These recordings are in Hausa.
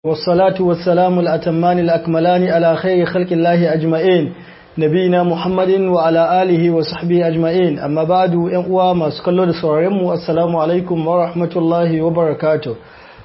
والصلاة والسلام الأتمان الأكملان على خير خلق الله أجمعين نبينا محمد وعلى آله وصحبه أجمعين أما بعد ينقوى ما سكالو دسواريمو السلام عليكم ورحمة الله وبركاته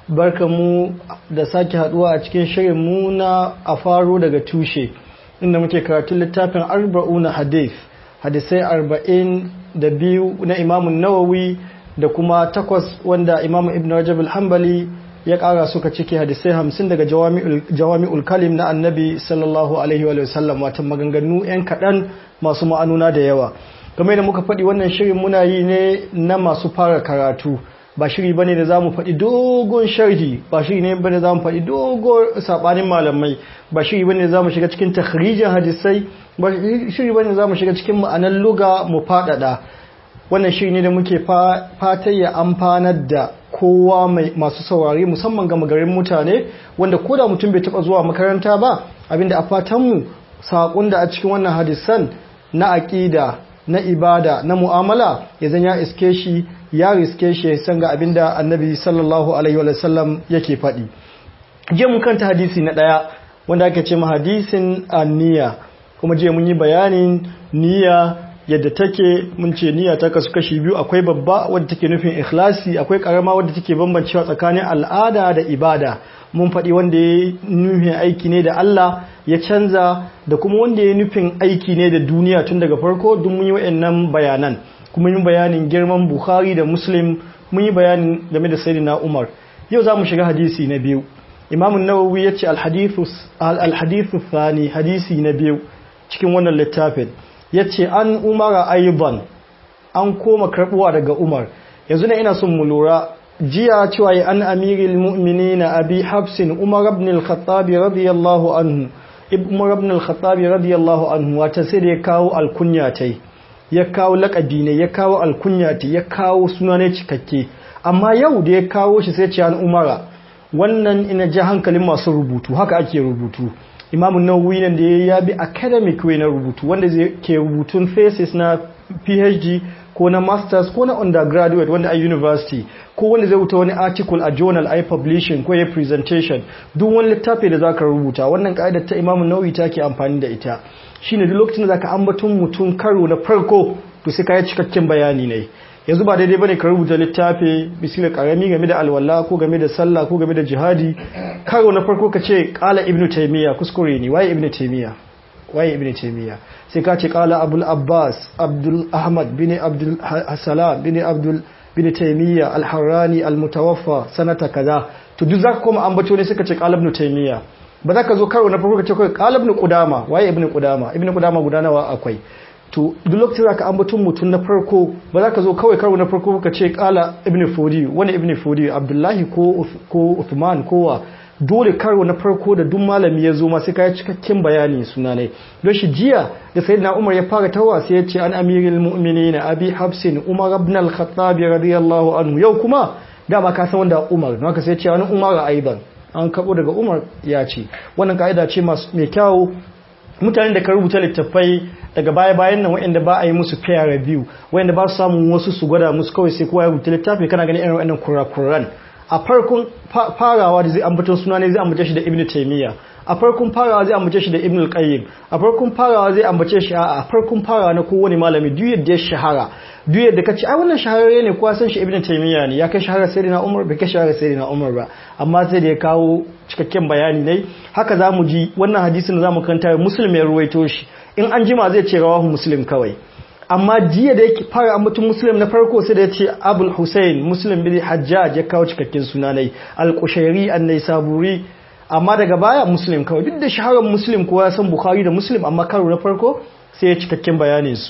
barkamu da sake haduwa a cikin shirin mu na a faro daga tushe inda muke karatun littafin arba'una hadith hadisai arba'in da biyu na imamun nawawi da kuma takwas wanda imamu ibn rajab al-hanbali ya kara suka cike hadisai hamsin daga jawami'ul kalim na annabi sallallahu alaihi wa sallam wata maganganu 'yan kaɗan masu ma'anuna da yawa game da muka faɗi wannan shirin muna yi ne na masu fara karatu ba shiri bane da zamu faɗi dogon sharhi ba shiri ne bane zamu faɗi dogon sabanin malamai ba shiri bane da zamu shiga cikin takhrijin hadisai ba shiri bane da zamu shiga cikin ma'anar luga mu faɗaɗa wannan shiri ne da muke fatan ya amfanar da kowa masu saurari musamman ga magarin mutane wanda koda mutum bai taba zuwa makaranta ba abinda a fatanmu saƙon da a cikin wannan hadisan na aƙida na ibada na mu'amala ya zan ya iske shi ya riske shi ya san ga abinda annabi sallallahu alaihi wa sallam yake faɗi jiya mun kanta hadisi na ɗaya wanda ake ce ma hadisin niyya kuma jiya mun yi bayanin niyya yadda take mun ce niyya ta kasu kashi biyu akwai babba wadda take nufin ikhlasi akwai karama wadda take bambancewa tsakanin al'ada da ibada mun faɗi wanda ya nufin aiki ne da Allah ya canza da kuma wanda ya nufin aiki ne da duniya tun daga farko duk mun yi wayannan bayanan kuma yi bayanin girman Bukhari da Muslim mun yi bayanin game da Sayyidina Umar yau za mu shiga hadisi na biyu Imam an-Nawawi ya ce al-hadithu thani hadisi na biyu cikin wannan littafin ya ce an umara aiban an koma karbuwa daga umar yanzu na ina son mu lura jiya cewa ya an amiril mu'mini na abi hafsin umar ibn al-khattabi radiyallahu anhu umar ibn al-khattabi radiyallahu anhu wata sai da ya kawo alkunya tai ya kawo lakabi ne ya kawo alkunya tai ya kawo suna ne cikakke amma yau da ya kawo shi sai ce an umara wannan ina ji hankalin masu rubutu haka ake rubutu imamun nawawi nan da ya bi academic way na rubutu wanda zai ke rubutun thesis na phd ko na masters ko na undergraduate wanda a university ko wanda zai wuta wani article a journal ai publishing ko ya presentation duk wani littafi da zaka rubuta wannan ka'idar ta imamun nawawi take amfani da ita shine duk lokacin da zaka ambaton mutum karo na farko to sai ka yi cikakken bayani ne yanzu ba daidai bane ka rubuta littafi misali karami game da alwala ko game da sallah ko game da jihadi karo na farko ka ce qala ibnu taymiya kuskure ne waye ibnu taymiya waye ibnu taymiya sai ka ce qala abul abbas abdul ahmad bin abdul salam bin abdul bin taymiya al-harrani al-mutawaffa sanata kaza to duk zaka koma ambato ne suka ce qala ibnu taymiya ba za ka zo karo na farko ka ce kai qala ibnu qudama waye ibnu qudama ibnu qudama gudanawa akwai to duk lokacin da ka ambaton mutum na farko ba za ka zo kawai karo na farko ka ce kala ibn fudi wani ibn fudi abdullahi ko ko uthman kowa dole karo na farko da duk malami ya zo ma sai ka yi cikakken bayani suna ne don shi jiya da sayyidina umar ya fara tawa sai ya ce an amiril mu'minin abi hafsin umar ibn al-khattab radiyallahu anhu yau kuma dama ka san wanda umar don haka sai ya ce an umar aidan an kabo daga umar ya ce wannan ka'ida ce mai kyau mutanen da ka rubuta littattafai daga baya-bayan nan waɗanda ba a yi musu peer review waɗanda ba su samun wasu su gwada musu kawai sai kowa ya rubuta littafi kana ganin irin waɗannan kurakuran a farkon farawa da zai ambaton suna ne zai ambace shi da ibnu taymiya a farkon farawa zai ambace shi da ibnu al-qayyim a farkon farawa zai ambace shi a farkon farawa na kowane malami duk yadda ya shahara duk yadda kace ai wannan shahararre ne kowa san shi ibnu taymiya ne ya kai shahara sayyidina umar bai kai shahara sayyidina umar ba amma sai da ya kawo cikakken bayani ne haka zamu ji wannan hadisin da zamu kanta muslim ya ruwaito shi in an jima zai ce rawahu muslim kawai amma jiya da yake fara ambatun muslim na farko sai da ya ce abul hussein muslim bin hajjaj ya kawo cikakken sunanai al-kushairi an-naisaburi amma daga baya muslim kawai duk da shaharar muslim kowa ya san bukhari da muslim amma karo na farko sai ya cikakken bayanin su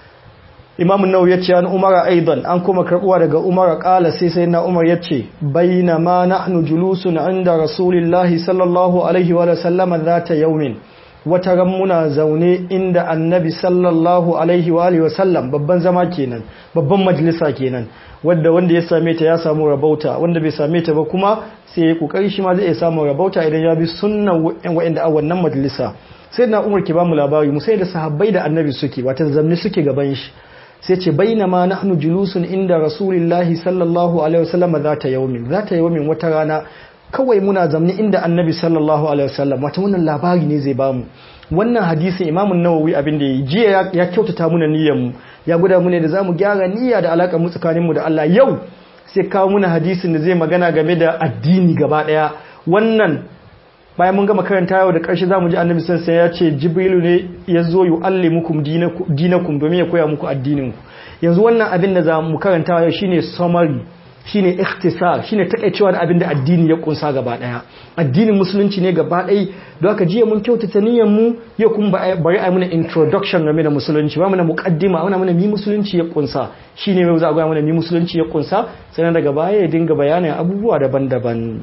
imam nawawi ya ce an umara aidan an kuma karbuwa daga umara kala sai sai na umar ya ce bainama nahnu julusun inda rasulillahi sallallahu alaihi wa sallam zata yaumin wata ran muna zaune inda annabi sallallahu alaihi wa alihi wasallam babban zama kenan babban majalisa kenan wanda wanda ya same ta ya samu rabauta wanda bai same ta ba kuma sai ya kokari shi ma zai samu rabauta idan ya bi sunnan wa'anda a wannan majalisa sai na umar ke ba mu labari mu sai da sahabbai da annabi suke wata zamni suke gaban shi sai ce bainama nahnu julusun inda rasulillahi sallallahu alaihi wasallam zata yaumin zata yaumin wata rana kawai muna zamni inda annabi sallallahu alaihi wasallam wata wannan labari ne zai bamu wannan hadisin imamun nawawi abin da ya jiya ya kyautata muna niyyar mu ya guda mu ne da zamu gyara niyya da alakar mu tsakanin mu da Allah yau sai kawo muna hadisin da zai magana game da addini gaba daya wannan bayan mun gama karanta yau da ƙarshe zamu ji annabi sallallahu alaihi ya ce jibrilu ne ya zo yu'allimukum dinakum domin ya koya muku addinin ku yanzu wannan abin da zamu karanta yau shine summary shine ikhtisar shine takeicewa da abin da addini ya kunsa gaba daya addinin musulunci ne gaba ɗaya don haka jiya mun kyautata niyyar mu yau kuma bari a mana introduction game da musulunci ba mana muqaddima ana mana mi musulunci ya kunsa shine mai za a ga mana mi musulunci ya kunsa sannan daga baya ya dinga bayanin abubuwa daban-daban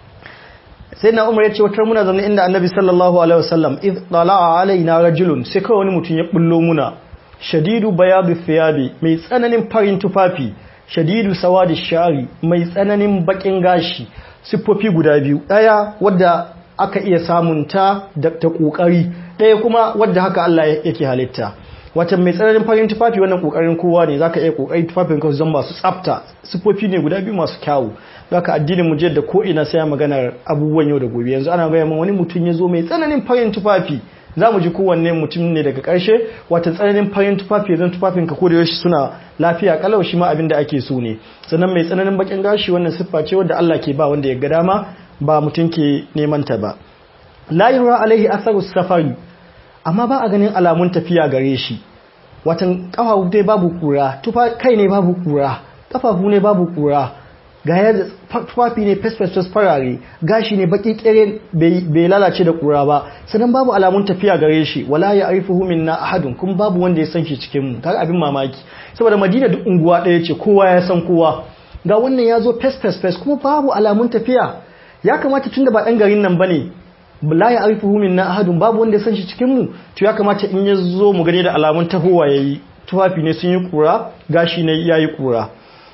sai na umar ya ce wata muna zaune inda annabi sallallahu alaihi wasallam id tala'a alaina rajulun sai kawai wani mutum ya bullo muna shadidu bayadu thiyabi mai tsananin farin tufafi shadidu sawadi shari mai tsananin bakin gashi siffofi guda biyu daya wadda aka iya samun ta da ta kokari daya kuma wadda haka Allah yake halitta wata mai tsananin farin tufafi wannan kokarin kowa ne zaka iya kokari tufafin ka zama masu tsafta siffofi ne guda biyu masu kyawu zaka addinin mu da ko ina sai maganar abubuwan yau da gobe yanzu ana gaya wani mutum ya zo mai tsananin farin tufafi za mu ji kowanne mutum ne daga ƙarshe wata tsananin farin tufafi zan tufafin ka ko da yaushe suna lafiya kalau shi ma abin da ake so ne sannan mai tsananin bakin gashi wannan siffa ce wadda Allah ke ba wanda ya ga dama ba mutum ke neman ta ba la yura alaihi atharu safari amma ba a ganin alamun tafiya gare shi watan kafafu dai babu kura tufa kai ne babu kura kafafu ne babu kura ga ya tufafi ne fes-fes farare gashi ne baki kere bai lalace da kura ba sannan babu alamun tafiya gare shi wala ya arifuhu minna ahadun kuma babu wanda ya san shi cikin mu kaga abin mamaki saboda madina duk unguwa ɗaya ce kowa ya san kowa ga wannan ya zo fes-fes kuma babu alamun tafiya ya kamata tunda ba ɗan garin nan bane la ya arifuhu minna ahadun babu wanda ya san shi cikin mu to ya kamata in ya zo mu gane da alamun tahowa yayi tufafi ne sun yi kura gashi ne yayi kura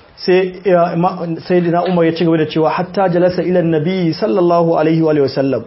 sai dina umar ya ci gaba da cewa hatta jalasa ilan nabi sallallahu alaihi wa sallam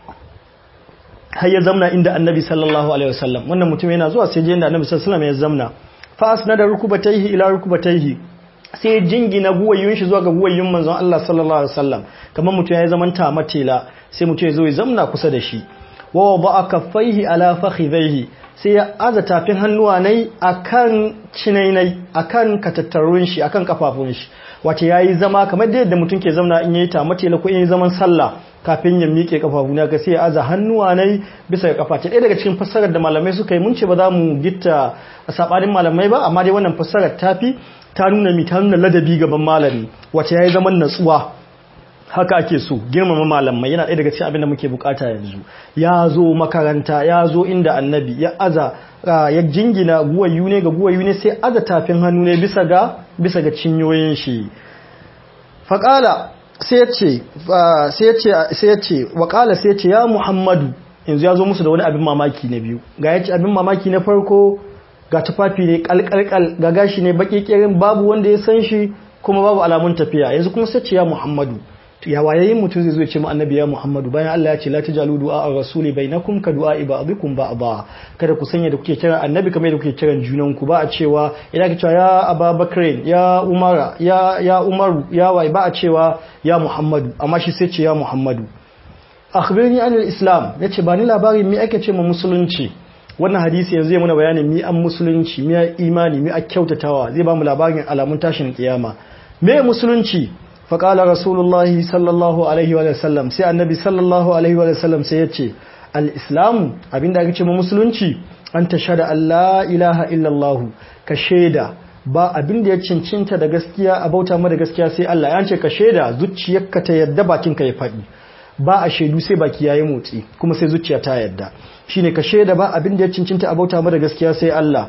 har ya zamna inda annabi sallallahu alaihi wa sallam wannan mutum yana zuwa sai je inda annabi sallallahu alaihi wa sallam ya zamna fa asnada rukubatayhi ila rukubatayhi sai jingina guwayyun shi zuwa ga guwayyun manzon Allah sallallahu alaihi wa sallam kamar mutum ya zaman ta matela sai mutum ya zo ya zamna kusa da shi wa wada'a kaffaihi ala fakhidhaihi sai ya aza tafin hannuwa nai akan cinainai akan katattarun shi akan kafafun shi wace yayi zama kamar da yadda mutum ke zamna in yayi tamatela ko in yayi zaman sallah kafin ya miƙe kafafu na ga sai ya aza hannuwa nai bisa ga kafa ɗaya daga cikin fassarar da malamai suka yi mun ce ba za mu gitta sabanin malamai ba amma dai wannan fassarar tafi ta nuna mi ta nuna ladabi gaban malami wace yayi zaman natsuwa haka ake so girmama malamai yana ɗaya daga cikin abin da muke bukata yanzu ya zo makaranta ya zo inda annabi ya aza ya jingina guwayu ne ga guwayu ne sai aza tafin hannu ne bisa ga bisa ga cinyoyin shi faƙala sai ya ce sai ya ce waƙala sai ya ce ya muhammadu yanzu ya zo musu da wani abin mamaki na biyu ga ya ce abin mamaki na farko ga tufafi ne kalkalkal ga gashi ne baki kirin babu wanda ya san shi kuma babu alamun tafiya yanzu kuma sai ce ya muhammadu ya wayayin mutum zai zo ya ce mu annabi ya Muhammadu bayan Allah ya ce la tajalu du'a ar-rasuli bainakum ka du'a ba'dikum ba'da kada ku sanya da kuke kira annabi kamar da kuke kiran junan ku ba a cewa idan ka cewa ya Abubakar ya Umara ya ya Umaru ya wai ba a cewa ya Muhammadu amma shi sai ce ya Muhammadu akhbirni an al-islam yace ba ni labarin me ake ce ma musulunci wannan hadisi yanzu ya muna bayanin mi an musulunci mi imani mi a kyautatawa zai ba mu labarin alamun tashin kiyama me musulunci faƙala rasulullahi sallallahu alaihi wa sallam sai annabi sallallahu alaihi wa sallam sai ya ce al'islamu abinda aka ce ma musulunci an ta shada Allah ilaha illallahu ka shaida ba abinda ya cincinta da gaskiya a bauta mada gaskiya sai Allah ya ce ka shaida zuciyarka ta yadda bakinka ya faɗi ba a shaidu sai baki yayi motsi kuma sai zuciya ta yadda shine ka shaida ba abinda ya cincinta a bauta mada gaskiya sai Allah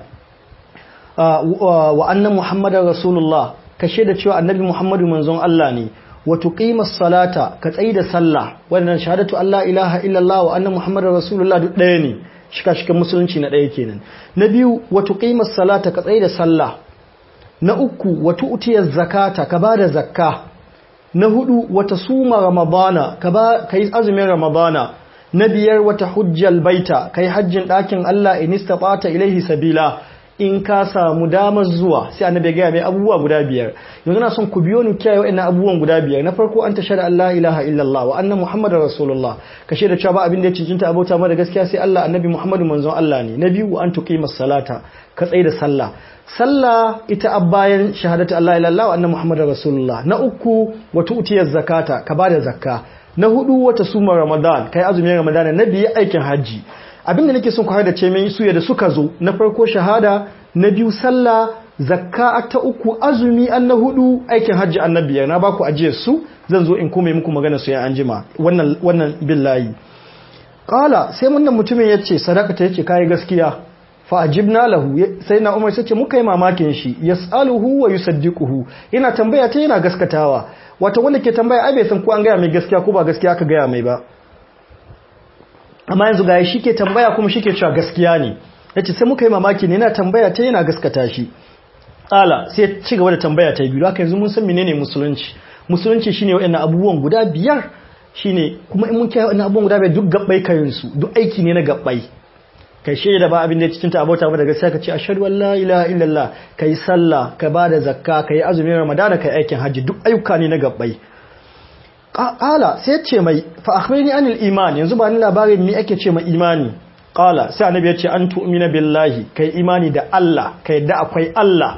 wa annan muhammadar rasulullah ka shaida cewa annabi Muhammadu manzon Allah ne wa tuqimas salata ka tsayi da sallah wannan shahadatu Allah ilaha illallah wa anna muhammadar rasulullah duk ɗaya ne shika shikan musulunci na ɗaya kenan na biyu wa tuqimas salata ka tsayi da sallah na uku wa tu'tiyaz zakata ka bada zakka na hudu wa tasuma ramadana ka ba kai azumin ramadana na biyar wata hujjal baita kai hajjin ɗakin Allah in istata ilaihi sabila in ka samu damar zuwa sai annabi ya gaya mai abubuwa guda biyar yanzu na son ku biyo ni kiyaye wa'annan abubuwan guda biyar na farko an tashhadu an la ilaha illallah wa anna muhammadar rasulullah ka shaida cewa ba abin da ya cincinta abota ma da gaskiya sai Allah annabi muhammadu manzon Allah ne na biyu an tuqimas salata ka tsaye da sallah sallah ita abbayan shahadatu Allah ilallah wa anna muhammadar rasulullah na uku wa tu'tiyaz zakata ka bada zakka na hudu wata suma ramadan kai azumin ramadan na biyu aikin hajji abinda nake son ku da ce mai su da suka zo na farko shahada na biyu sallah zakka ta uku azumi an na hudu aikin hajji annabiya na baku ajiye su zan zo in kome muku magana su ya anjima wannan wannan billahi qala sai wannan mutumin yace sadaka ta yace kai gaskiya fa ajibna lahu sai na umar sace muka yi mamakin shi yasaluhu wa yusaddiquhu yana tambaya ta yana gaskatawa wato wanda ke tambaya ai bai san ko an gaya mai gaskiya ko ba gaskiya aka gaya mai ba amma yanzu ga shi ke tambaya kuma shi ke cewa gaskiya ne yace sai muka yi mamaki ne yana tambaya ta yana gaskata shi ala sai ya ci gaba da tambaya ta biyu haka yanzu mun san menene musulunci musulunci shine wayannan abubuwan guda biyar shine kuma in mun kiyaye wayannan abubuwan guda biyar duk gabbai kayin su duk aiki ne na gabbai kai shaida da ba abin da cikin ta abota ba daga sai ka ce ashhadu an la ilaha illallah kai sallah ka bada zakka kai azumin ramadana kai aikin hajji duk ayyuka ne na gabbai qala sai ce mai fa akhbirni anil iman yanzu ba ni labarin me ake ce mai imani qala sai annabi ya ce an tu'mina billahi kai imani da Allah kai yadda akwai Allah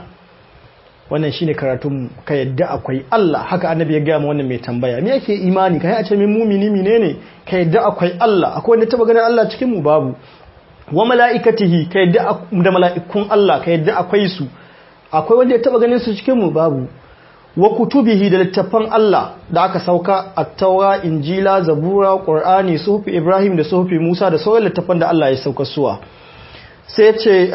wannan shine karatun ka yadda akwai Allah haka annabi ya gaya ma wannan mai tambaya me yake imani kai a ce min mumini menene ka yadda akwai Allah akwai wanda taba ganin Allah cikin mu babu wa mala'ikatihi ka yadda da mala'ikun Allah ka yadda akwai su akwai wanda ya taba ganin su cikin mu babu wa kutubihi da littattafan Allah da aka sauka a taura injila zabura qur'ani suhufi ibrahim da suhufi musa da sauran littattafan da Allah ya sauka suwa sai ce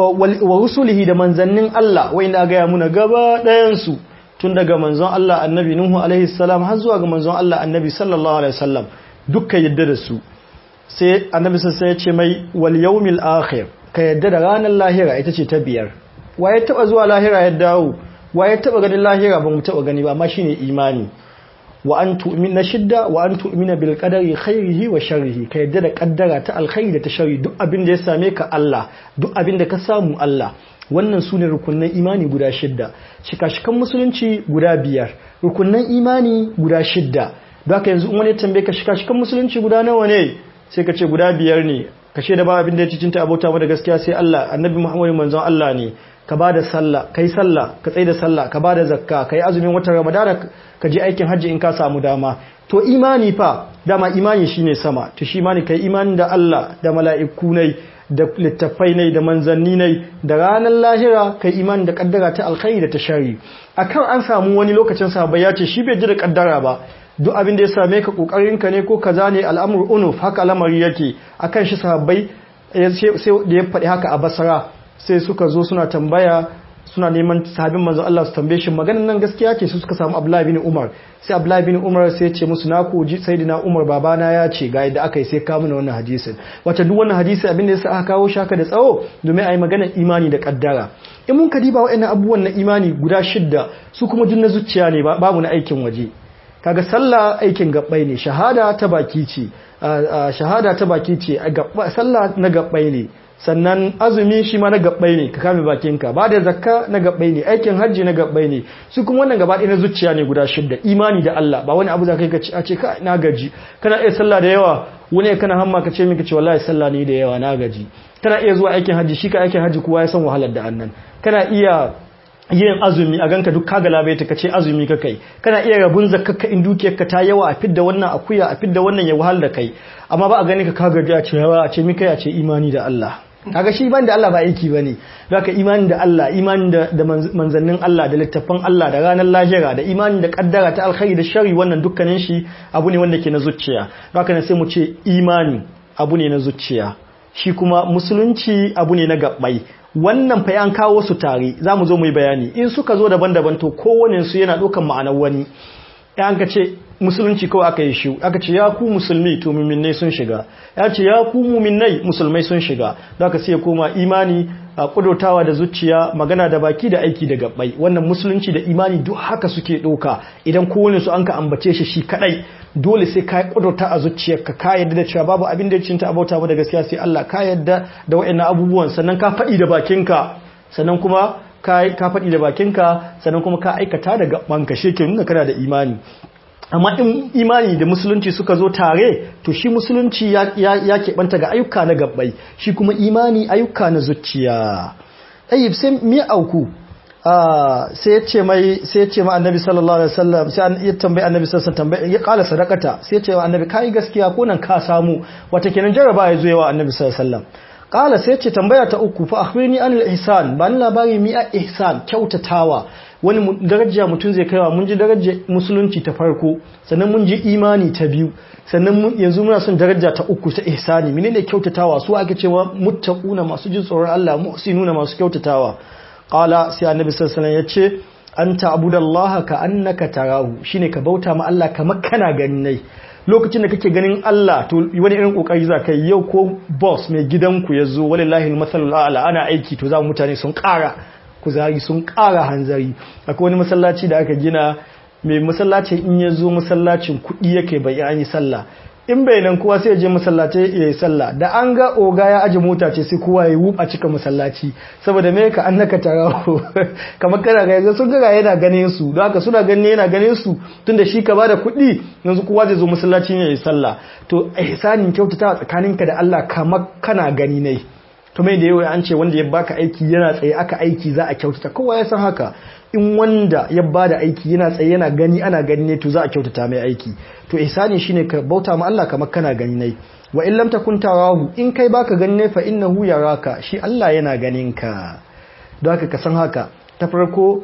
wa rusulihi da manzannin Allah wanda ga ya muna gaba ɗayan su tun daga manzon Allah annabi nuhu alaihi salam har zuwa ga manzon Allah annabi sallallahu alaihi wasallam dukkan yadda da su sai annabi sai ya ce mai wal yawmil akhir ka yadda da ranar lahira ita ce ta biyar waye taba zuwa lahira ya dawo wa ya taba ganin lahira ba mu taba gani ba amma shine imani wa an tu'mina shidda wa an tu'mina bil qadari khairihi wa sharrihi ka yadda da kaddara ta alkhairi da ta sharri duk abin da ya same ka Allah duk abin da ka samu Allah wannan sune rukunnan imani guda shidda shika-shikan musulunci guda biyar rukunnan imani guda shidda don haka yanzu in wani tambaye ka shika-shikan musulunci guda nawa ne sai ka ce guda biyar ne kashe da ba abin da ya cicinta abota da gaskiya sai Allah annabi Muhammadu manzon Allah ne ka ba da sallah kai sallah ka tsaye da sallah ka ba da zakka ka yi azumin watan ramadana ka je aikin hajji in ka samu dama to imani fa dama imani shine sama to shi imani kai imani da Allah da mala'iku nai da littafai nai da manzanni nai da ranar lahira kai imani da kaddara ta alkhairi da ta shari akan an samu wani lokacin sahabbai ya ce shi bai ji da kaddara ba duk abin da ya same ka kokarin ka ne ko kaza ne al'amur unuf haka lamari yake akan shi sahabbai sai da ya faɗi haka a basara sai suka zo suna tambaya suna neman sahabin manzon Allah su tambaye shi maganin nan gaskiya ce su suka samu Abdullahi bin Umar sai Abdullahi bin Umar sai ya ce musu na ku ji sayyidina Umar babana ya ce ga yadda aka yi sai ka mana wannan hadisin wata duk wannan hadisi abin da yasa aka kawo shaka da tsawo domin a yi maganar imani da kaddara in mun ka diba wa'annan abubuwan na imani guda shidda su kuma duk na zuciya ne babu na aikin waje kaga sallah aikin gabbai ne shahada ta baki ce shahada ta baki ce sallah na gabbai ne sannan azumi shi ma na gabbai ne ka kame bakinka ba da zakka na gabbai ne aikin hajji na gabbai ne su kuma wannan gaba na zuciya ne guda shidda imani da Allah ba wani abu za ka yi a ce ka na gaji kana iya sallah da yawa wani kana hamma ka ce mika ce wallahi sallah ne da yawa na gaji kana iya zuwa aikin hajji shi ka aikin hajji kowa ya san wahalar da annan kana iya yin azumi a ganka duk kaga labaita ka ce azumi ka kai kana iya rabun zakka in dukiyarka ta yawa a fidda wannan akuya a fidda wannan ya wahal da kai amma ba a gani ka kaga a ce yawa a ce mika a ce imani da Allah kaga shi ban da Allah ba aiki bane zaka imani da Allah imani da, da manzannin Allah da littafan Allah da ranar lahira da imani da kaddara ta alkhairi da shari wannan dukkanin shi abu ne wanda ke na zuciya zaka ne sai mu ce imani abu ne na zuciya shi kuma musulunci abu ne na gabbai wannan fa an kawo su tare zamu zo mu yi bayani in suka zo daban-daban to kowane su yana ɗaukan ma'anar wani an ka ce musulunci kawai aka yi shi aka ce ya ku musulmi to muminai sun shiga ya ce ya ku muminai musulmai sun shiga da aka sai koma imani a kudurtawa da zuciya magana da baki da aiki da gabbai wannan musulunci da imani duk haka suke ɗauka idan kowane su an ka ambace shi shi kadai dole sai ka kudurta a zuciyarka ka yadda da cewa babu abin da ya cinta abauta ba da gaskiya sai Allah ka yadda da wa'annan abubuwan sannan ka faɗi da bakinka sannan kuma ka faɗi da bakinka sannan kuma ka aikata da gabanka shi ke nuna kana da imani amma in imani da musulunci suka zo tare to shi musulunci ya, keɓanta ga ayyuka na gabbai shi kuma imani ayyuka na zuciya ayyub sai mi auku sai ya ce mai sai ya ce ma annabi sallallahu alaihi wasallam sai ya tambayi annabi sallallahu alaihi wasallam ya kala sadakata sai ya ce wa annabi kai gaskiya ko nan ka samu wata kenan jaraba ya zo yawa annabi sallallahu alaihi wasallam kala sai ce tambaya ta uku fa akhbirni anil ihsan ba ni labari mi a ihsan kyautatawa wani daraja mutum zai kaiwa mun ji darajar musulunci ta farko sannan mun ji imani ta biyu sannan yanzu muna son daraja ta uku ta ihsani menene kyautatawa su ake cewa muttaquna masu jin tsoron Allah muhsinuna masu kyautatawa qala sai annabi sallallahu alaihi wasallam yace anta abudallaha ka annaka tarahu shine ka bauta ma Allah kamar kana gani nai lokacin da kake ganin Allah to wani irin kokari za ka yi yau ko boss mai gidanku ya zo walillahi almasalul a'la ana aiki to za mutane sun ƙara kuzari sun ƙara hanzari akwai wani masallaci da aka gina mai masallaci in ya zo masallacin kuɗi yake bai an yi sallah in bai nan kowa sai ya je masallaci ya yi sallah da an ga oga ya aje mota ce sai kowa ya yi a cika masallaci saboda me ka annaka tarawo kamar kana ga yanzu sun ga yana ganin su don haka suna ganin yana ganin su tunda shi ka bada kuɗi yanzu kowa zai zo masallaci ya yi sallah to ihsanin kyautata tsakaninka da Allah kamar kana gani ne to mai da yau an ce wanda ya baka aiki yana tsaye aka aiki za a kyautata kowa ya san haka in wanda ya bada aiki yana tsaye yana gani ana gani ne to za a kyautata mai aiki to ihsani shine ka bauta ma Allah kamar kana gani ne wa in lam takun tarahu in kai baka gani ne fa innahu yaraka shi Allah yana ganin ka don haka ka san haka ta farko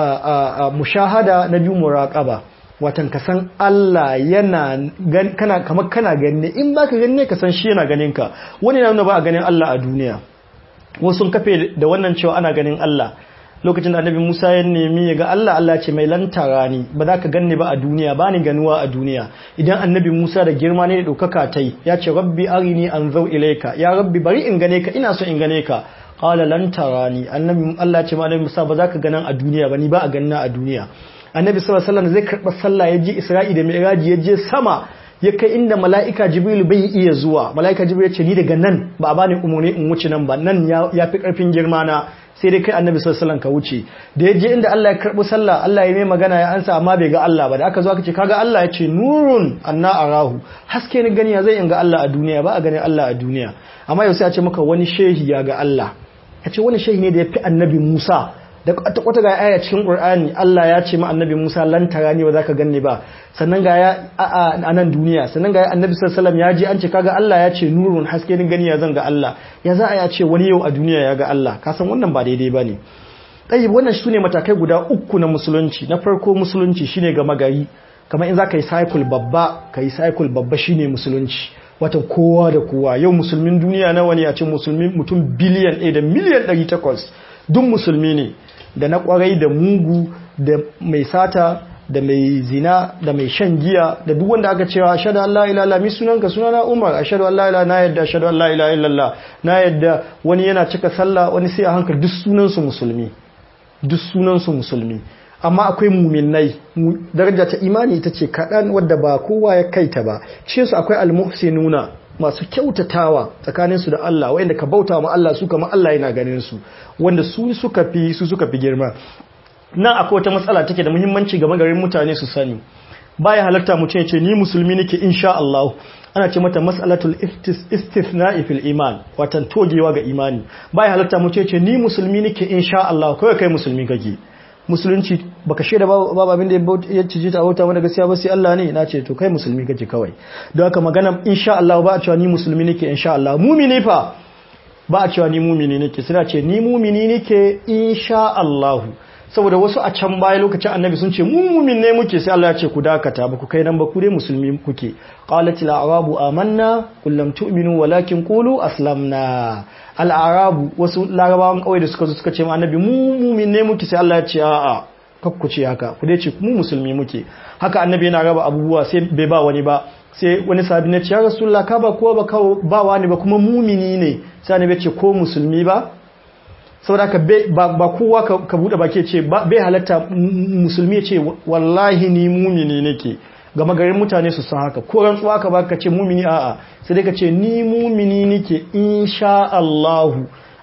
mushahada na biyu muraqaba watan ka san Allah yana kana kamar kana gani ne in baka gani ne ka san shi yana ganin ka wani na nuna ba a ganin Allah a duniya wasu sun kafe da wannan cewa ana ganin Allah lokacin da annabi Musa ya nemi ya ga Allah Allah ce mai lantara ni ba za ka ganni ba a duniya ba ni ganuwa a duniya idan annabi Musa da girma ne da ɗaukaka tai ya ce rabbi arini an zau ilaika ya rabbi bari in gane ka ina so in gane ka qala lan tarani annabi Allah ce ma annabi Musa ba za ka ganan a duniya ba ni ba a ganna a duniya annabi sallallahu alaihi wasallam zai karɓa sallah ya je Isra'i da Mi'raj ya je sama ya kai inda mala'ika jibril bai iya zuwa mala'ika jibril ya ce ni daga nan ba a bani umarni in wuce nan ba nan ya fi karfin girma na sai dai kai annabi sallallahu alaihi ka wuce da ya je inda Allah ya karbi sallah Allah ya mai magana ya ansa amma bai ga Allah ba da aka zo aka ce kaga Allah ya ce nurun anna arahu haske ni gani ya zai in ga Allah a duniya ba a ganin Allah a duniya amma yau sai a ce maka wani shehi ya ga Allah ya ce wani shehi ne da ya fi annabi Musa da kwata ga aya cikin Qur'ani Allah ya ce ma annabi Musa lan tarani ba zaka ganni ba sannan ga ya a nan duniya sannan ga annabi sallallahu alaihi ya ji an ce kaga Allah ya ce nurun haske ni gani ya zan ga Allah ya za a ya ce wani yau a duniya ya ga Allah ka san wannan ba daidai bane dai wannan sune matakai guda uku na musulunci na farko musulunci shine ga magari kamar in zaka yi cycle babba kai cycle babba shine musulunci watan kowa da kowa yau musulmin duniya nawa ne a ce musulmin mutum biliyan 1 da miliyan 800 duk musulmi ne da na kwarai da mugu da mai sata da mai zina da mai shan giya da duk wanda aka cewa ashhadu an la ilaha illallah mi sunanka sunana Umar ashhadu an la ilaha na yadda ashhadu an la ilaha illallah na yadda wani yana cika sallah wani sai a hankali duk sunan su musulmi duk sunan su musulmi amma akwai muminai daraja ta imani ita ce kaɗan wadda ba kowa ya kai ta ba cikin su akwai almuhsinuna masu kyautatawa tsakaninsu da Allah wanda ka bauta ma Allah su kama Allah yana ganin su wanda su suka fi su suka fi girma nan akwai wata matsala take da muhimmanci ga magarin mutane su sani baya halarta mutum ya ce ni musulmi nake insha Allah ana ce mata mas'alatul istithna'i fil iman watan togewa ga imani baya halarta mutum ya ce ni musulmi nake insha Allah kawai kai musulmi kake musulunci baka shaida babu abin da ya ciji ta bauta wanda gaskiya ba sai Allah ne na ce to kai musulmi kake kawai don haka magana insha Allah ba a cewa ni musulmi nake insha Allah mumini fa ba a cewa ni mumini nake sai ce ni mumini nake insha Allah saboda wasu a can baya lokacin annabi sun ce mu mumin ne muke sai Allah ya ce ku dakata ba ku kai nan ba ku dai musulmi kuke qalat al arabu amanna qul lam tu'minu walakin qulu aslamna al arabu wasu larabawan kawai da suka zo suka ce ma annabi mu mumin ne muke sai Allah ya ce a'a kakku ce haka ku dai ce mu musulmi muke haka annabi yana raba abubuwa sai bai ba wani ba sai wani sahabi ne ce ya rasulullah ka ba kowa ba kawo ba wani ba kuma mumini ne sai annabi ya ce ko musulmi ba saboda ka ba kowa ka bude baki ce bai halatta musulmi ya ce wallahi ni mumini nake gama garin mutane su san haka ko rantsuwa ka baka ce mumini a'a sai dai ka ce ni mumini nake insha Allah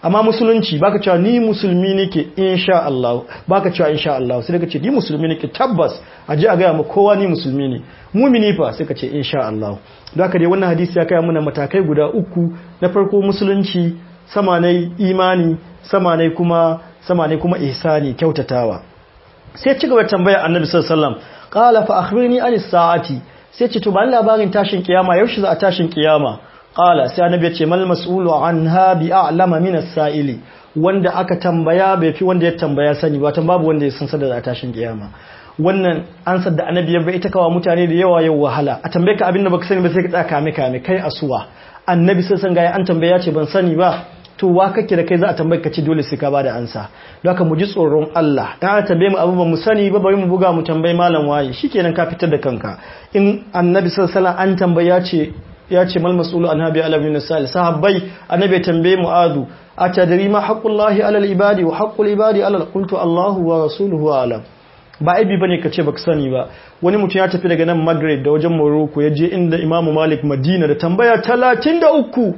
amma musulunci baka cewa ni musulmi nake insha Allah baka cewa insha Allah sai ka ce ni musulmi nake tabbas aje a ga mu kowa ni musulmi ne mumini fa sai ka ce insha Allah don haka dai wannan hadisi ya kai mana matakai guda uku na farko musulunci sama ne imani sama ne kuma sama ne kuma ihsani kyautatawa sai ci gaba tambaya annabi sallallahu alaihi wasallam qala fa akhbirni anis sa'ati sai ce to ba labarin tashin kiyama yaushe za a tashin kiyama qala sai annabi ya ce mal mas'ulu anha bi a'lama min as-sa'ili wanda aka tambaya bai fi wanda ya tambaya sani ba babu wanda ya san sadar a tashin kiyama wannan ansar da annabi ya bai ita kawa mutane da yawa yau wahala a tambaye ka abin da baka sani ba sai ka tsaka kame kame kai asuwa annabi sai san gaya an tambaya ya ce ban sani ba to wa kake da kai za a tambaye ka ce dole sai ka bada ansa don haka mu ji tsoron Allah dan aka tambaye mu abu ba mu sani ba bari mu buga mu tambayi malam waye shikenan ka fitar da kanka in annabi sallallahu alaihi wasallam an tambaya ce ya ce mal mas'ulu an habi ala bin sal sahabbai annabi ya tambaye mu'adu atadri ma haqqullahi ala al-ibadi wa haqqul ibadi ala qultu Allahu wa rasuluhu alam ba aibi bane ka ce baka sani ba wani mutum ya tafi daga nan Maghreb da wajen Morocco ya je inda Imam Malik Madina da tambaya 33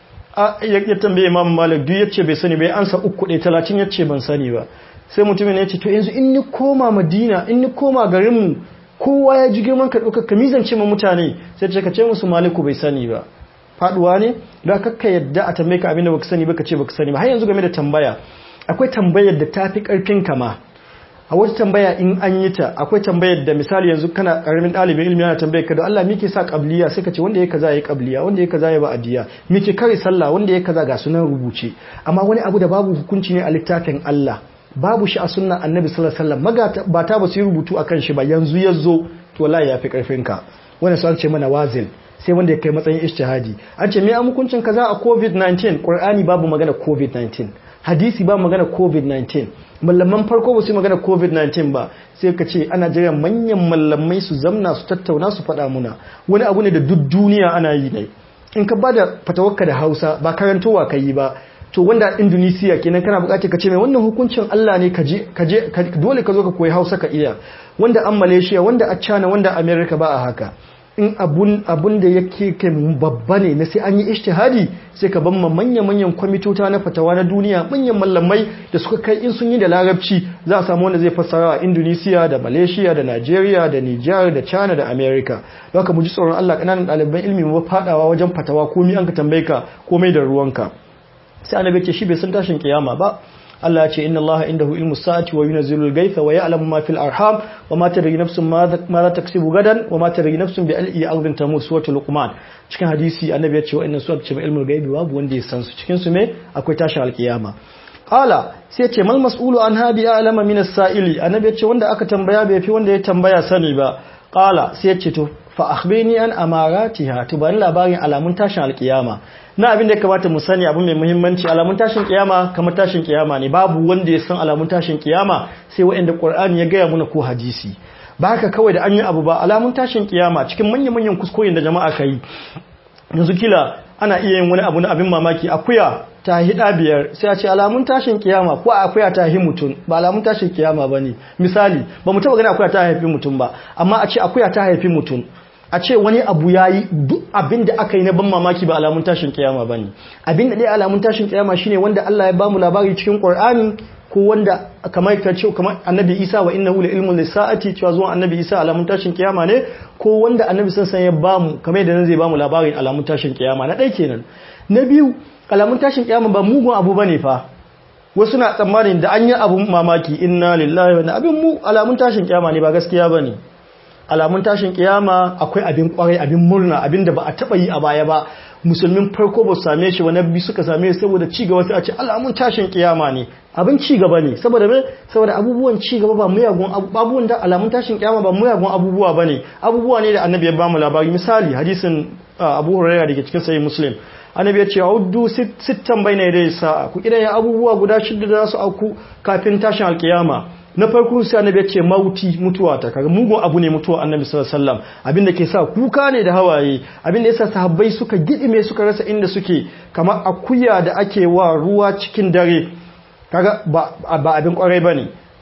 ya tambaye Imam Malik duk yace bai sani bai ansa uku ɗaya 30 yace ban sani ba sai mutumin ya ce to yanzu in ni koma Madina in ni koma garin mu kowa ya ji girman ka ɗaukar kamizance ma mutane sai ce ka ce musu maliku bai sani ba faduwa ne da kakka yadda a tambaye ka abinda baka sani ba ka ce baka sani ba har yanzu game da tambaya akwai tambayar da tafi karfin kama a wata tambaya in an yi ta akwai tambayar da misali yanzu kana karamin ɗalibin ilimi yana tambayar ka da Allah me ke sa qabliya sai ka ce wanda ya kaza ya qabliya wanda ya kaza ya ba'diya me ke kare sallah wanda ya kaza ga sunan rubuce amma wani abu da babu hukunci ne a littafin Allah babu shi a sunnan annabi sallallahu alaihi wasallam ba ta ba su yi rubutu akan shi ba yanzu yazo to wallahi yafi karfin ka wannan sun ce mana wazil sai wanda ya kai matsayin ijtihadi an ce me a hukuncin kaza a covid-19 qur'ani babu magana covid-19 hadisi ba magana covid-19 mallaman farko ba su magana covid-19 ba sai ka ce ana jira manyan mallamai su zamna su tattauna su faɗa muna wani abu ne da duk duniya ana yi ne in ka bada fatawarka da hausa ba karantowa ka yi ba to wanda Indonesia kenan kana bukatar ka ce mai wannan hukuncin Allah ne kaje kaje dole ka zo ka koyi Hausa ka iya wanda an Malaysia wanda a China wanda America ba a haka in abun abun da yake kai babba ne na sai an yi ijtihadi sai ka ban manyan manyan kwamitota na fatawa na duniya manyan mallamai da suka kai in sun yi da larabci za a samu wanda zai fassara a Indonesia da Malaysia da Nigeria da Niger da China da America don haka mu ji tsoron Allah kananan ɗaliban ilimi mu fadawa wajen fatawa komai an ka tambaye ka komai da ruwanka sai annabi ce shi bai san tashin kiyama ba Allah ya ce inna Allah indahu ilmu sa'ati wa yunzilul gaitha wa ya'lamu ma fil arham wa ma tadri nafsun ma za taksibu gadan wa ma tadri nafsun bi al'i ardin tamut suratul luqman cikin hadisi annabi ya ce wa'annan su ce ilmul gaibi babu wanda ya san su cikin su me akwai tashin alkiyama qala sai ce mal mas'ulu an habi a'lama min as-sa'ili annabi ya ce wanda aka tambaya bai fi wanda ya tambaya sani ba qala sai ya ce to fa akhbirni an amaratiha to bani labarin alamun tashin alkiyama na abin da ya kamata mu sani abu mai muhimmanci alamun tashin kiyama kamar tashin kiyama ne babu wanda ya san alamun tashin kiyama sai waɗanda Qur'ani ya gaya muna ko hadisi ba haka kawai da an yi abu ba alamun tashin kiyama cikin manyan manyan kuskoyin da jama'a kai yanzu kila ana iya yin wani abu na abin mamaki akuya ta hida biyar sai a ce alamun tashin kiyama ko akuya ta hi mutum ba alamun tashin kiyama bane misali ba mu taba gani akuya ta haifi mutum ba amma a ce akuya ta haifi mutum a ce wani abu ya yi duk abin da aka yi na ban mamaki ba alamun tashin kiyama ba ne abin da ɗaya alamun tashin kiyama shine wanda Allah ya ba mu labari cikin Qur'ani ko wanda kamar ka ce kamar annabi Isa wa innahu la ilmun lisa'ati cewa zuwan annabi Isa alamun tashin kiyama ne ko wanda annabi sansan ya ba mu kamar yadda nan zai ba mu labarin alamun tashin kiyama na ɗaya kenan na biyu alamun tashin kiyama ba mugun abu bane fa wasu na tsammanin da an yi abun mamaki inna lillahi wa inna abin mu alamun tashin kiyama ne ba gaskiya bane alamun tashin kiyama akwai abin kwarai abin murna abin da ba a taba yi a baya ba musulmin farko ba su same shi wani bi suka same shi saboda ci gaba sai a ce alamun tashin kiyama ne abin ci gaba ne saboda me saboda abubuwan ci gaba ba muyagun abubuwan da alamun tashin kiyama ba muyagun abubuwa bane abubuwa ne da annabi ya ba mu labari misali hadisin Abu Hurairah dake cikin sahih Muslim annabi ya ce uddu sittan bayna yaday sa'a ku kidan abubuwa guda shida da su auku kafin tashin alkiyama na farko sai annabi ya ce mauti mutuwa ta kaga mugun abu ne mutuwa annabi sallallahu alaihi wasallam abinda ke sa kuka ne da hawaye abinda yasa sahabbai suka gidime suka rasa inda suke kamar akuya da ake wa ruwa cikin dare kaga ba, ba abin kwarai bane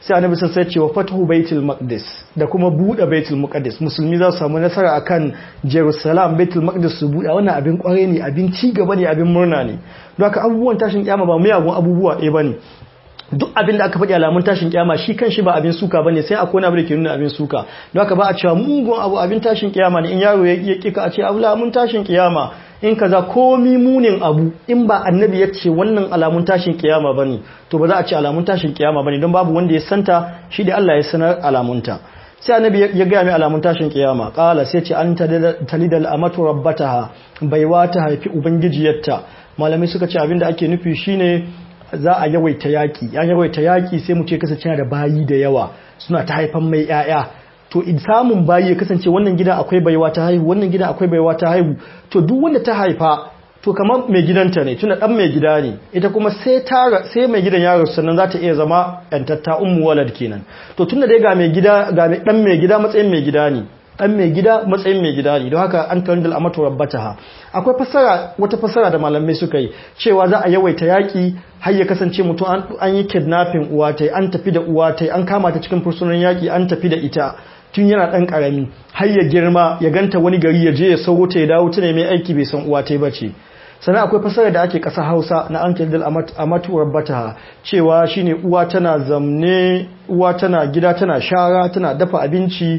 sai annabi sai ya ce wa fatahu baitul maqdis da kuma bude baitul maqdis musulmi za su samu nasara akan jerusalem baitul maqdis su bude wannan abin kware ne abin ci gaba ne abin murna ne don haka abubuwan tashin kiyama ba miyagun abubuwa ɗaya bane duk abin da aka faɗi alamun tashin kiyama shi kan shi ba abin suka bane sai akwai wani abu da ke nuna abin suka don haka ba a cewa mugun abu abin tashin kiyama ne in yaro ya kika a ce abu alamun tashin kiyama in kaza komi munin abu in ba annabi ya ce wannan alamun tashin kiyama bane to ba za a ce alamun tashin kiyama bane don babu wanda ya santa shi da Allah ya sanar alamunta sai annabi ya gaya mai alamun tashin kiyama kala sai ce an talidal amatu rabbataha baiwa ta haifi ubangijiyarta malamai suka ce abin da ake nufi shine za a yawaita yaki ya yawaita yaki sai mu ce kasance da bayi da yawa suna ta haifan mai yaya to samun bayi ya kasance wannan gida akwai baiwa ta haihu wannan gida akwai baiwa ta haihu to duk wanda ta haifa to kamar mai gidanta ne tunda dan mai gida ne ita kuma sai ta sai mai gidan yaro sannan za ta iya zama yantatta ummu walad kenan to tunda dai ga mai gida ga dan mai gida matsayin mai gida ne dan mai gida matsayin mai gida ne don haka an tandal amatu rabbataha akwai fasara wata fasara da malamai suka yi cewa za a yawaita yaki har ya kasance mutum an yi kidnapping uwa tai an tafi da uwa tai an kama ta cikin fursunan yaki an tafi da ita tun yana dan karami har ya girma ya ganta wani gari ya je ya sauro ta ya dawo ta ne mai aiki bai san uwa tai bace sannan akwai fasara da ake ƙasa hausa na an tandal amatu rabbataha cewa shine uwa tana zamne uwa tana gida tana shara tana dafa abinci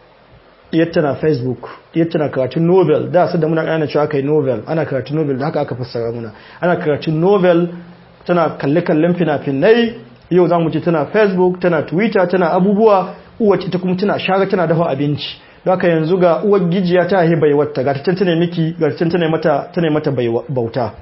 yadda na facebook yadda na karatun novel da su da muna ƙana cewa kai novel ana karatun novel da haka aka fassara muna ana karatun novel tana kalle-kallen fina-finai yau za mu ce tana facebook tana twitter tana abubuwa uwace ta kuma tana shara tana dafa abinci da haka yanzu ga uwar gijiya ta haihe baiwata ga ta tana miki ga ta tana mata tana mata bauta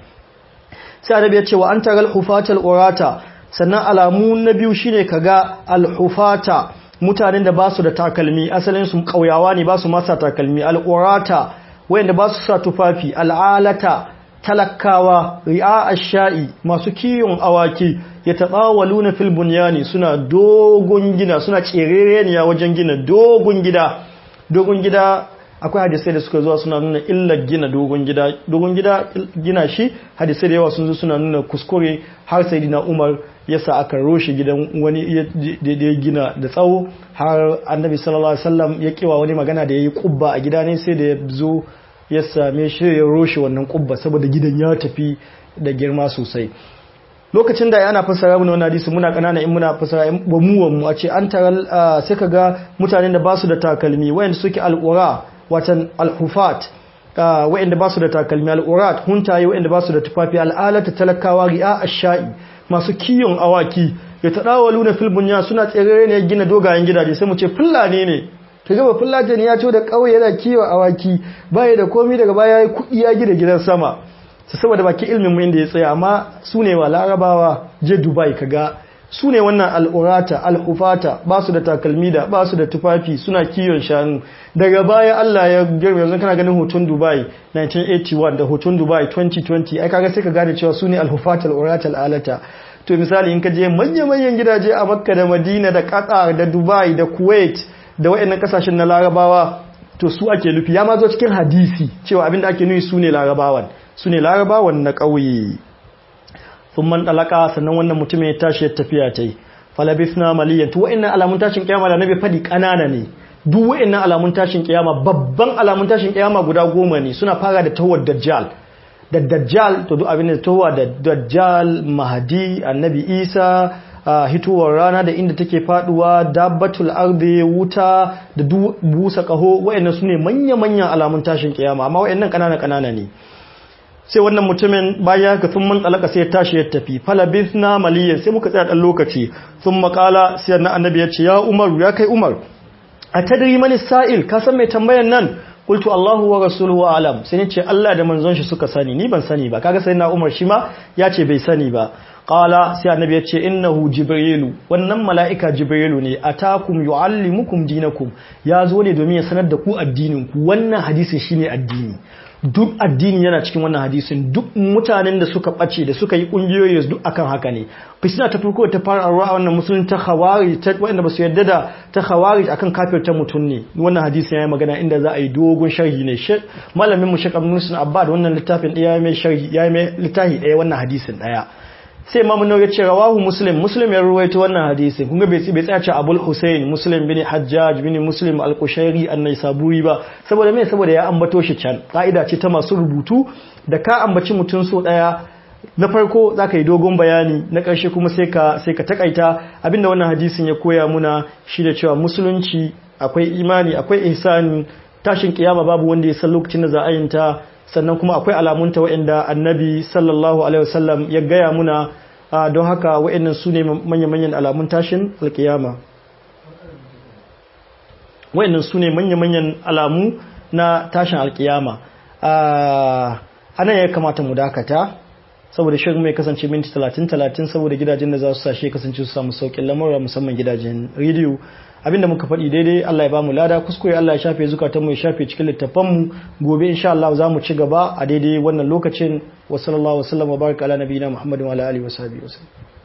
sai annabi ya ce wa an taral hufatal urata sannan alamu na biyu shine kaga al-hufata mutanen da ba su da takalmi asalin su kauyawa ne ba su masa takalmi al'urata wayanda ba su sa tufafi al'alata talakawa ri'a ash-sha'i masu kiyon awaki ya tabawaluna fil bunyani suna dogon gina suna cerereniya wajen gina dogon gida dogon gida akwai hadisai da suka zuwa suna nuna illar gina dogon gida dogon gida gina shi hadisai da yawa sun zo suna nuna kuskure har sai dina umar yasa aka roshe gidan wani da ya gina da tsawo har annabi sallallahu alaihi wasallam ya kiwa wani magana da yayi kubba a gida ne sai da ya zo ya same shi ya roshe wannan kubba saboda gidan ya tafi da girma sosai lokacin da yana fasara mana wannan hadisi muna kanana in muna fasara ba mu mu a ce an taral sai kaga mutanen da basu da takalmi wayanda suke alqura watan alhufat wayanda basu da takalmi alqurat huntaye wayanda basu da tufafi al'alata talakawa ri'a ash-sha'i masu kiyon awaki ya taɗawalu na filbunya suna tsere ne gina dogayen gidaje sai mu ce fulani ne ta gaba fulani ne ya ce da ƙauye yana kiyon awaki baya da komi daga baya ya kuɗi ya gina gidan sama su saboda baki ilmin mu inda ya tsaya amma su ne wa larabawa je dubai kaga su ne wannan al'urata al'ufata ba su da takalmi da ba su da tufafi suna kiyon shanu daga baya Allah ya girma yanzu kana ganin hoton Dubai 1981 da hoton Dubai 2020 ai kaga sai ka gane cewa su ne al'ufata al'urata al'alata to misali in ka je manya-manyan gidaje a Makka da Madina da Qatar da Dubai da Kuwait da waɗannan kasashen na Larabawa to su ake nufi ya ma zo cikin hadisi cewa abinda ake nufi su ne Larabawan su ne Larabawan na ƙauye sun man dalaka sannan wannan mutum ya tashi ya tafiya ta yi falabisna maliyan to wa'annan alamun tashin kiyama da nabi fadi kanana ne duk wa'annan alamun tashin kiyama babban alamun tashin kiyama guda goma ne suna fara da tawar dajjal da dajjal to duk abin da tawa da dajjal mahadi annabi isa hitowar rana da inda take faduwa dabbatul ardi wuta da busa kaho wa'annan sune manya-manyan alamun tashin kiyama amma wa'annan kanana kanana ne sai wannan mutumin baya ga sun man tsalaka sai ya tashi ya tafi falabis na maliyan sai muka tsaya ɗan lokaci sun makala sai na annabi ya ce ya umaru ya kai umar a tadiri mani sa'il ka san mai tambayan nan qultu Allahu wa rasuluhu alam sai ni ce Allah da manzon shi suka sani ni ban sani ba kaga sai na Umar shi ma ya ce bai sani ba qala sai annabi ya ce innahu jibrilu wannan mala'ika jibrilu ne atakum yuallimukum dinakum ya zo ne domin ya sanar da ku addinin ku wannan hadisin shine addini duk addini yana cikin wannan hadisin duk mutanen da suka ɓace da suka yi ƙungiyoyi duk akan haka ne fitina ta farko ta fara a wannan musulun ta khawari ta wanda ba su yarda da ta khawari akan kafir ta mutum ne wannan hadisin yayi magana inda za a yi dogon sharhi ne malamin mu Sheikh Abdul Musin Abba da wannan littafin ɗaya mai sharhi yayi mai littafi ɗaya wannan hadisin ɗaya sai imamu nawawi ya ce rawahu muslim muslim ya ruwaito wannan hadisin kun ga bai bai tsaya ce abul husain muslim bin hajjaj bin muslim al-qushairi an-naisaburi ba saboda me saboda ya ambato shi can ka'ida ce ta masu rubutu da ka ambaci mutum so daya na farko za ka yi dogon bayani na ƙarshe kuma sai ka sai ka takaita abinda wannan hadisin ya koya muna shi da cewa musulunci akwai imani akwai ihsani tashin kiyama babu wanda ya san lokacin da za a yinta sannan kuma akwai alamunta waɗanda annabi sallallahu alaihi wasallam ya gaya muna don haka waɗannan su ne manya-manyan alamun tashin alkiyama waɗannan su ne manya-manyan alamu na tashin alkiyama anan ya kamata mu dakata saboda shirin mai kasance minti 30-30 saboda gidajen da za su sashe kasance su samu saukin lamura musamman gidajen rediyo abinda muka faɗi daidai Allah ya bamu lada kuskure Allah ya shafe zukatan mu ya shafe cikin littafan mu gobe insha Allah za mu ci gaba a daidai wannan lokacin wa sallallahu wa sallam wa baraka ala nabiyina Muhammadin wa ala alihi wa sahbihi wasallam